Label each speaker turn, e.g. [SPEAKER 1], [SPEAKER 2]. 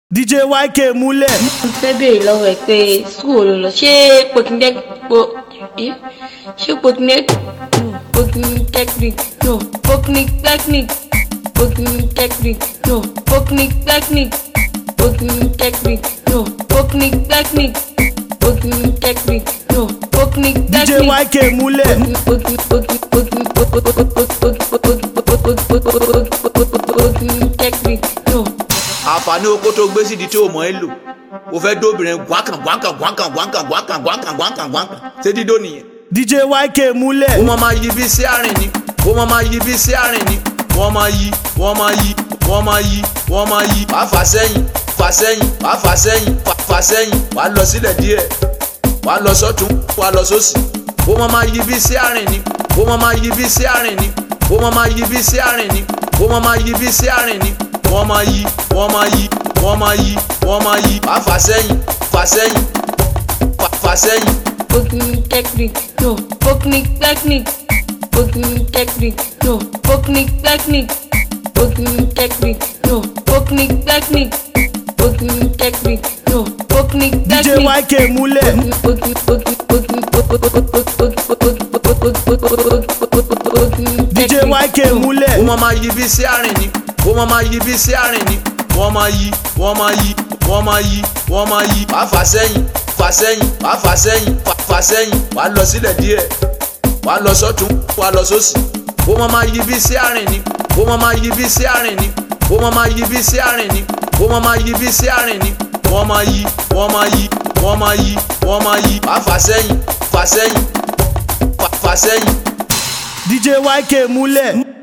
[SPEAKER 1] DJ YK múlẹ̀.
[SPEAKER 2] mo fẹ́ béèrè lọ́wọ́ ẹ pé school ló lọ ṣé pokinec po eh? ṣé pokinec no pokinitechnic no pokinitechnic pokinitechnic no pokinitechnic pokinitechnic no pokinitechnic pokinitechnic no
[SPEAKER 1] DJ
[SPEAKER 2] pokinitechnic.
[SPEAKER 1] YK múlẹ̀.
[SPEAKER 2] pokinitechnic no.
[SPEAKER 3] àǹfààní oko tó gbé sídìí tí o mọ̀ ẹ́ lò o fẹ́ dóbìnrin gbọ́nkàn gbọ́nkàn gbọ́nkàn gbọ́nkàn gbọ́nkàn gbọ́nkàn gbọ́nkàn gbọ́nkàn ṣé dídó nìyẹn.
[SPEAKER 1] DJ YK múlẹ̀.
[SPEAKER 3] ó máa máa yí bí sí àárín ni ó máa máa yí bí sí àárín ni wọ́n máa yí wọ́n máa yí wọ́n máa yí wọ́n máa yí wàá fà sẹ́yìn fà sẹ́yìn wàá fà sẹ́yìn fà fà sẹ́yìn wàá lọ sílẹ̀ díẹ̀ wàá lọ sọ́tún wàá lọ sósì ó máa máa yí bí sí àárín ni ó máa máa yí bí sí àárín ni ó máa máa yí bí sí àárín ni ó máa máa yí bí sí àárín ni wọ́n máa yí wọ́n máa yí wọ́n máa yí wọ́n máa yí wàá fà sẹ́yìn fà sẹ́yìn fà fà sẹ́yìn.
[SPEAKER 2] Polytechnic, no. Polytechnic, Polytechnic, no. Polytechnic, Polytechnic, no. Polytechnic, Polytechnic, no.
[SPEAKER 1] DJ
[SPEAKER 2] Polytechnic.
[SPEAKER 1] YK múlẹ̀. DJ YK
[SPEAKER 3] ó
[SPEAKER 1] múlẹ̀.
[SPEAKER 3] máa máa yí bí sí àárín ni ó máa máa yí bí sí àárín ni wọ́n máa yí wọ́n máa yí wọ́n máa yí wọ́n máa yí wàá fà sẹ́yìn fà sẹ́yìn wàá fà sẹ́yìn fà fà sẹ́yìn wàá lọ sílẹ̀ díẹ̀ wàá lọ sọ́tún wàá lọ sósì ó máa máa yí bí sí àárín ni ó máa máa yí bí sí àárín ni ó máa máa yí bí sí àárín ni ó máa máa yí bí sí àárín ni wọ́n máa yí wọ́n máa yí wọ́n máa yí wọ́n máa yí wàá fà sẹ́yìn fà sẹ́yìn fà fà sẹ́yìn.
[SPEAKER 1] DJ YK múlẹ̀.